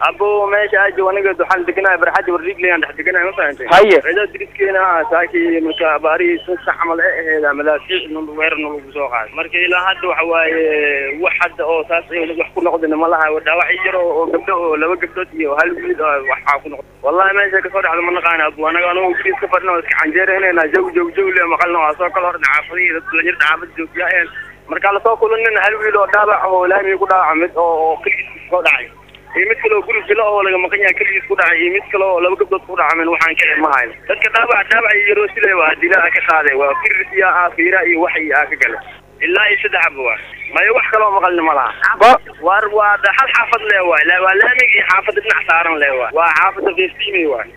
abo meesha ajo aniga waxaan deganahay barxadda warriiglayaan dhex deganahay ma fahantay haye ciidaa diriskeenna ah saakii marka abaarihii sun sax camal ee aheeda madaafiic nul weerar nalagu soo qaaday marka ilaa hadda waxa waaye wax hadda oo saas ay wax ku noqdina ma laha dhaawac yar oo oo gabdho oo laba gabdhood iyo hal wiil oo waxaa ku noqday wallahi meesha kasoo dhexda ma naqaana abu anaga anoo guriis ka fadhina oo iska canjeeraynayna jaw jaw jaw le maqalna waa soo kala horna xaafadihii dad dhalinyarda xaafada joogyaayeen marka lasoo kulanina hal wiil oo dhaawac oo laamiga ku dhaawaca mid oo oo keligiis soo dhacay iyo mid kale oo guri bilo oo laga maqan yahay keligiis ku dhacay iyo mid kale oo laba gabdhood ku dhacamen waxaan ka ma hayno dadka dhaawac dhaawac iyo yaroo sile waa dilaa ka qaaday waa firis iyo ah fiira iyo wax iyo aa ka gala ilaa iyo saddex aba waa mayo wax kaloo maqalni ma laha ba waar waa hal xaafad le waay waa laamig iyo xaafadda dhinac saaran le waay waa xaafadda fiftiimi waay